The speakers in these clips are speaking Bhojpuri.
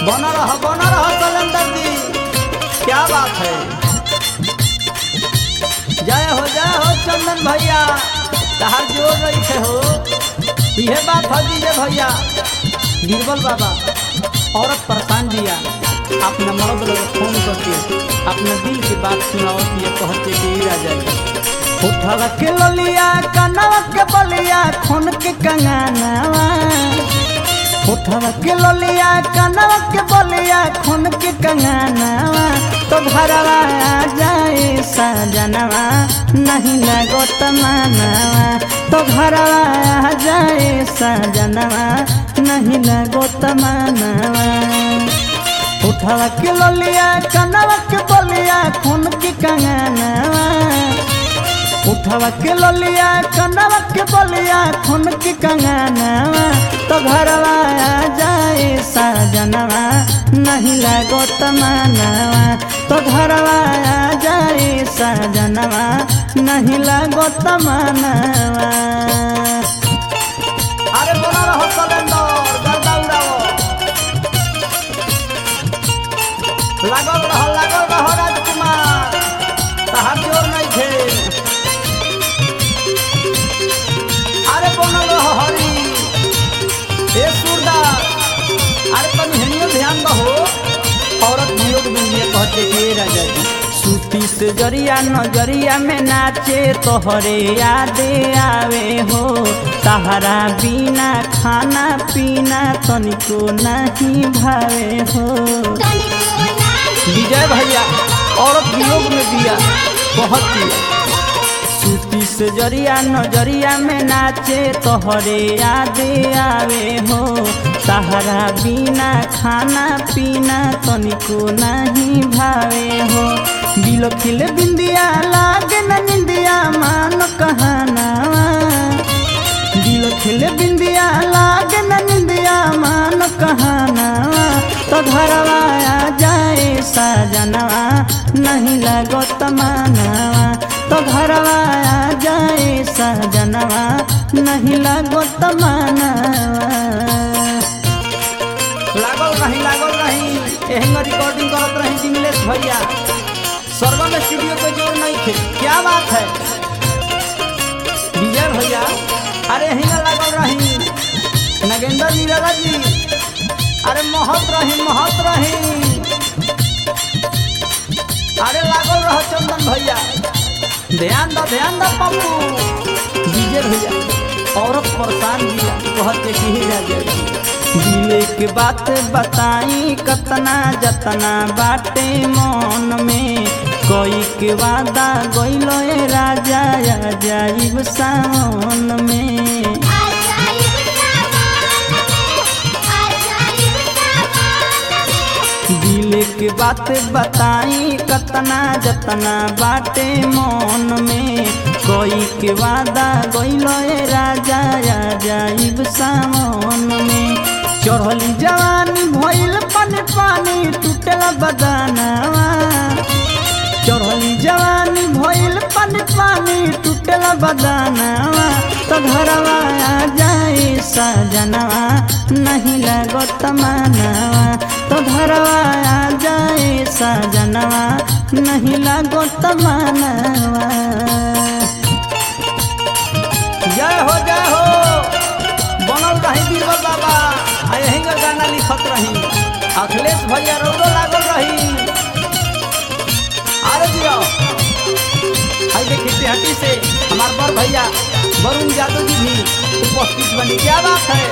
बना रहा बना रहा सलेंदर जी क्या बात है जय हो जय हो चंदन भैया तहार जोर रही थे हो यह बात है दीजिए भैया बीरबल बाबा औरत परेशान दिया अपना मर्द लोग फोन करके अपना दिल की बात सुनाओ ये कहते कि ई राजा जी उठवा के ललिया कनवा के बलिया खून के कंगनवा उठवा के ललिया कनवा के बलिया खून के कंगनवा तो घरवा आ जाए सजनवा नहीं लगो तमनवा तो घरवा आ जाए सजनवा नहीं लगो तमनवा उठवा के ललिया कनवा के बलिया खून के कंगनवा उठवा के ललिया कनवा के बलिया खून के कंगनवा तो घरवा आ जाए सजनवा नहीं लगो तमनवा तो घरवा आ जाए सजनवा नहीं लगो तमनवा अरे बोला रहो सलेंदर गर्दा उड़ाओ लागल रहो लागल रहो राजकुमार तहार जोर नहीं थे अरे बनल रहो हरी ए सूरदास अरे तनी हनियो ध्यान दहो औरत वियोग में ये कहते कि ए राजा जी सूती से जरिया नजरिया में नाचे तोहरे यादे आवे हो तहरा बिना खाना पीना तनिको नहीं भावे हो विजय भैया औरत वियोग में दिया बहुत दिया सूती से जरिया नजरिया में नाचे तोहरे यादे आवे हो तहरा बिना खाना पीना तनिको नहीं भावे हो दिल खिल बिंदिया लागे न निंदिया मान कहनावा दिल खिल बिंदिया लागे न निंदिया मान कहनावा तो घरवा आ जाए सजनवा नहीं लगो तमनवा तो घरवा आ जाए सजनवा नहीं लगो तमनवा लागल रही लागल रही एहंग रिकॉर्डिंग करत रही जिमलेश भैया सर्वम स्टूडियो पे जोर नहीं थे क्या बात है विजय भैया अरे हिंगा लागल रही नगेंद्र निराला जी अरे महत रही महत रही अरे लागल रह चंदन भैया ध्यान दो ध्यान दो पप्पू विजय भैया औरत परेशान दिया कहते कि ही राजा जी दिले के बात बताई कतना जतना बाटे मन में कोई के वादा गइलो ए राजा आ जाइब सावन में दिल के बात बताई कतना जतना बाटे मन में कोई के वादा गइलो ए राजा आ जाइब सावन में चढ़ली जवानी भइल पानी पानी टूटला बदानावा चढ़ली जवानी भइल पानी पानी टूटला बदानावा तो घरवा आ जाए सजनवा नहीं लगो तमनवा तो घरवा आ जाए सजनवा नहीं लगो तमनवा जय हो जय हो बनल रही बीरबल बाबा आ यही का गाना लिखत रही अखिलेश भैया रोडो लागल रही अरे दियो हाय देखिए तिहाटी से हमार बड़ भैया वरुण यादव जी भी उपस्थित बनी क्या बात है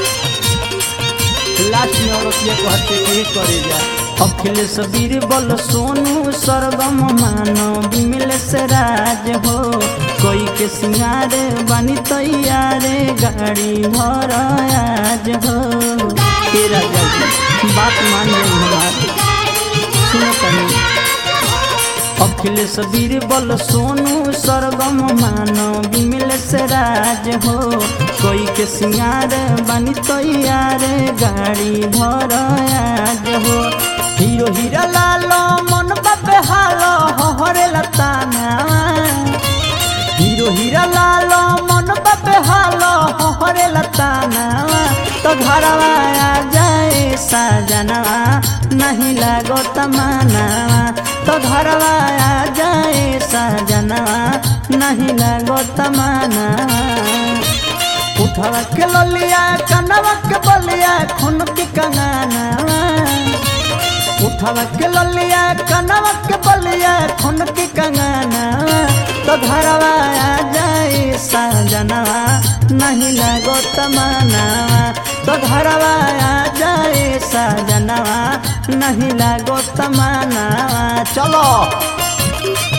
लास्ट में औरत ये कहते कि करे जा अखिलेश बीरबल सोनू सरगम मानो विमलेश राज हो कोई के सिंगार बनी तैयार गाड़ी भर आज हो हे राजा जी बात मान ले हमारी सुनो तनी अखिलेश बीरबल सोनू सरगम मानो विमलेश राज हो कोई के सिंगार बनी तैयार गाड़ी भर आज हो हीरो हीरा लालो मन बापे हालो हरे लताना हीरो हीरा लालो मन बापे हालो हरे लताना तो घरवा आ जाए साजनवा नहीं लागो तमानवा तो घरवा आ जाए साजनवा नहीं लागो तमानवा उठवा के ललिया कनवा के बलिया खून के कंगनवा उठवा के ललिया कनवा के बलिया खून के कंगनवा तो घरवा आ जाए साजनवा नहीं लागो तमनवा तो घरवा आ जाए साजनवा नहीं लागो तमनवा चलो